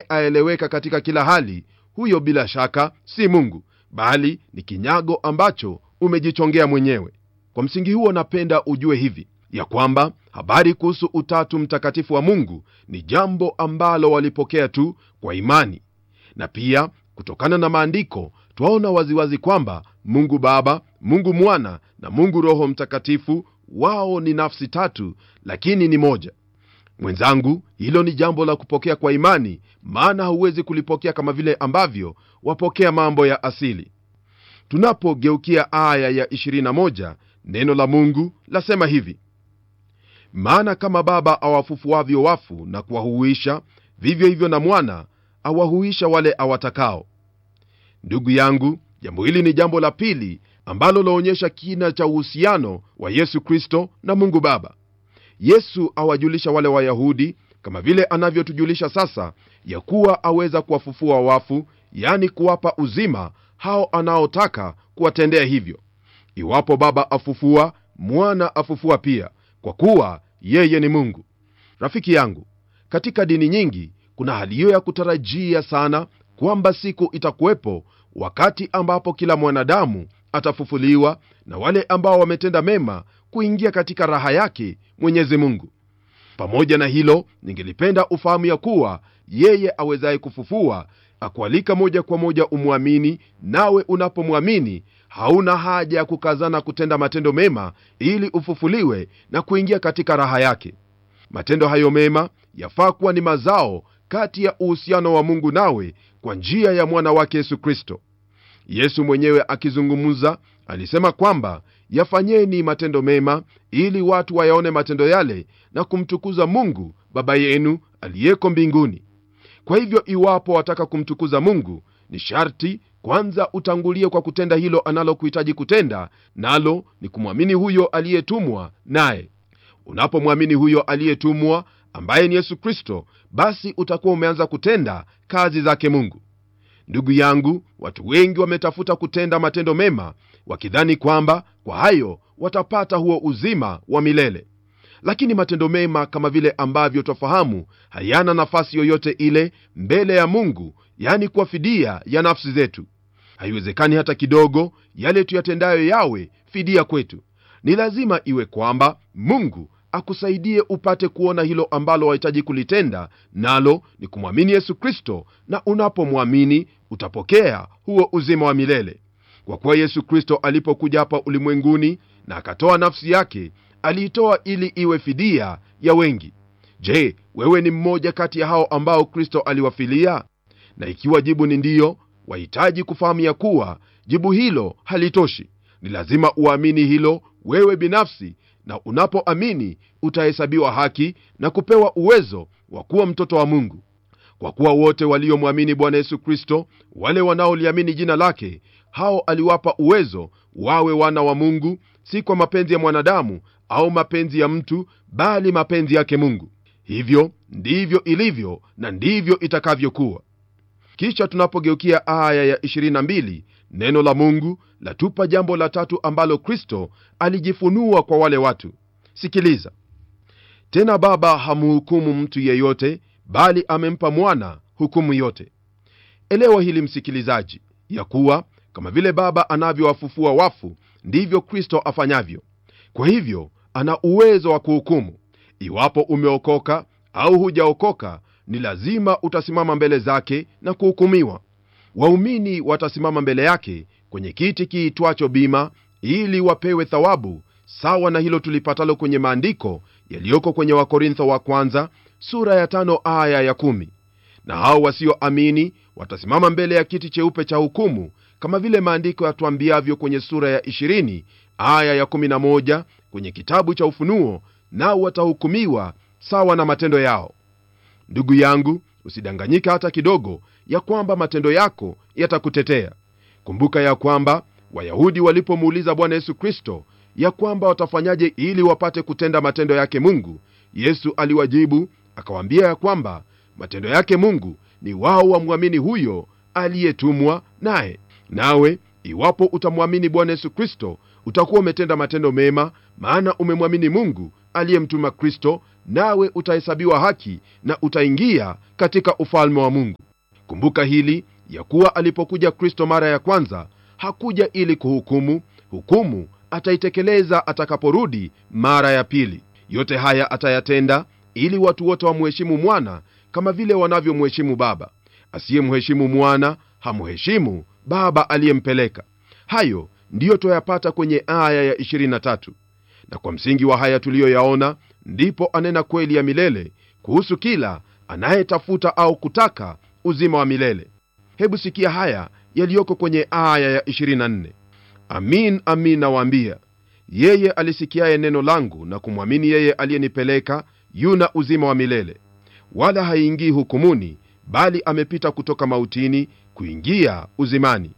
aeleweka katika kila hali huyo bila shaka si mungu bali ni kinyago ambacho umejichongea mwenyewe kwa msingi huo napenda ujue hivi ya kwamba habari kuhusu utatu mtakatifu wa mungu ni jambo ambalo walipokea tu kwa imani na pia kutokana na maandiko twaona waziwazi kwamba mungu baba mungu mwana na mungu roho mtakatifu wao ni nafsi tatu lakini ni moja mwenzangu hilo ni jambo la kupokea kwa imani maana hauwezi kulipokea kama vile ambavyo wapokea mambo ya asili tunapogeukia aya ya 21 neno la mungu lasema hivi maana kama baba awafufuavyo wafu na kuwahuisha vivyo hivyo na mwana awahuisha wale awatakao ndugu yangu jambo hili ni jambo la pili ambalo laonyesha kina cha uhusiano wa yesu kristo na mungu baba yesu awajulisha wale wayahudi kama vile anavyotujulisha sasa ya kuwa aweza kuwafufua wafu yani kuwapa uzima hao anaotaka kuwatendea hivyo iwapo baba afufua mwana afufua pia kwa kuwa yeye ni mungu rafiki yangu katika dini nyingi kuna hali hiyo ya kutarajia sana kwamba siku itakuwepo wakati ambapo kila mwanadamu atafufuliwa na wale ambao wametenda mema kuingia katika raha yake mwenyezi mungu pamoja na hilo ningelipenda ufahamu ya kuwa yeye awezaye kufufua akualika moja kwa moja umwamini nawe unapomwamini hauna haja ya kukazana kutenda matendo mema ili ufufuliwe na kuingia katika raha yake matendo hayo mema yafaa kuwa ni mazao kati ya uhusiano wa mungu nawe kwa njia ya mwana wake yesu kristo yesu mwenyewe akizungumza alisema kwamba yafanyeni matendo mema ili watu wayaone matendo yale na kumtukuza mungu baba yenu aliyeko mbinguni kwa hivyo iwapo wataka kumtukuza mungu ni sharti kwanza utangulie kwa kutenda hilo analokuhitaji kutenda nalo ni kumwamini huyo aliyetumwa naye unapomwamini huyo aliyetumwa ambaye ni yesu kristo basi utakuwa umeanza kutenda kazi zake mungu ndugu yangu watu wengi wametafuta kutenda matendo mema wakidhani kwamba kwa hayo watapata huo uzima wa milele lakini matendo mema kama vile ambavyo twafahamu hayana nafasi yoyote ile mbele ya mungu yani kuwa fidia ya nafsi zetu haiwezekani hata kidogo yale tuyatendayo yawe fidia kwetu ni lazima iwe kwamba mungu akusaidie upate kuona hilo ambalo wahitaji kulitenda nalo ni kumwamini yesu kristo na unapomwamini utapokea huo uzima wa milele kwa kuwa yesu kristo alipokuja hapa ulimwenguni na akatoa nafsi yake aliitoa ili iwe fidia ya wengi je wewe ni mmoja kati ya hao ambao kristo aliwafilia na ikiwa jibu ni ndiyo wahitaji kufahamu ya kuwa jibu hilo halitoshi ni lazima uamini hilo wewe binafsi na unapoamini utahesabiwa haki na kupewa uwezo wa kuwa mtoto wa mungu kwa kuwa wote waliomwamini bwana yesu kristo wale wanaoliamini jina lake hao aliwapa uwezo wawe wana wa mungu si kwa mapenzi ya mwanadamu au mapenzi ya mtu bali mapenzi yake mungu hivyo ndivyo ilivyo na ndivyo itakavyokuwa kisha tunapogeukia aya ya 22 neno la mungu latupa jambo la tatu ambalo kristo alijifunua kwa wale watu sikiliza tena baba hamhukumu mtu yeyote bali amempa mwana hukumu yote elewa hili msikilizaji ya kuwa kama vile baba anavyowafufua wafu ndivyo kristo afanyavyo kwa hivyo ana uwezo wa kuhukumu iwapo umeokoka au hujaokoka ni lazima utasimama mbele zake na kuhukumiwa waumini watasimama mbele yake kwenye kiti kiitwacho bima ili wapewe thawabu sawa na hilo tulipatalo kwenye maandiko yaliyoko kwenye wakorintho wa kwanza sura ya tano aya ya kumi na hao wasioamini watasimama mbele ya kiti cheupe cha hukumu kama vile maandiko yatuambiavyo kwenye sura ya 20 aya ya 11 kwenye kitabu cha ufunuo nao watahukumiwa sawa na matendo yao ndugu yangu usidanganyika hata kidogo ya kwamba matendo yako yatakutetea kumbuka ya kwamba wayahudi walipomuuliza bwana yesu kristo ya kwamba watafanyaje ili wapate kutenda matendo yake mungu yesu aliwajibu akawaambia ya kwamba matendo yake mungu ni wao wamwamini huyo aliyetumwa naye nawe iwapo utamwamini bwana yesu kristo utakuwa umetenda matendo mema maana umemwamini mungu aliyemtuma kristo nawe utahesabiwa haki na utaingia katika ufalme wa mungu kumbuka hili ya kuwa alipokuja kristo mara ya kwanza hakuja ili kuhukumu hukumu ataitekeleza atakaporudi mara ya pili yote haya atayatenda ili watu wote wamheshimu mwana kama vile wanavyomheshimu baba asiyemheshimu mwana hamheshimu baba aliyempeleka hayo ndiyo twayapata kwenye aya ya 23 na kwa msingi wa haya tuliyoyaona ndipo anena kweli ya milele kuhusu kila anayetafuta au kutaka uzima wa milele hebu sikia haya yaliyoko kwenye aya ya 24 amin amin nawaambia yeye alisikiaye neno langu na kumwamini yeye aliyenipeleka yuna uzima wa milele wala haingii hukumuni bali amepita kutoka mautini kuingia uzimani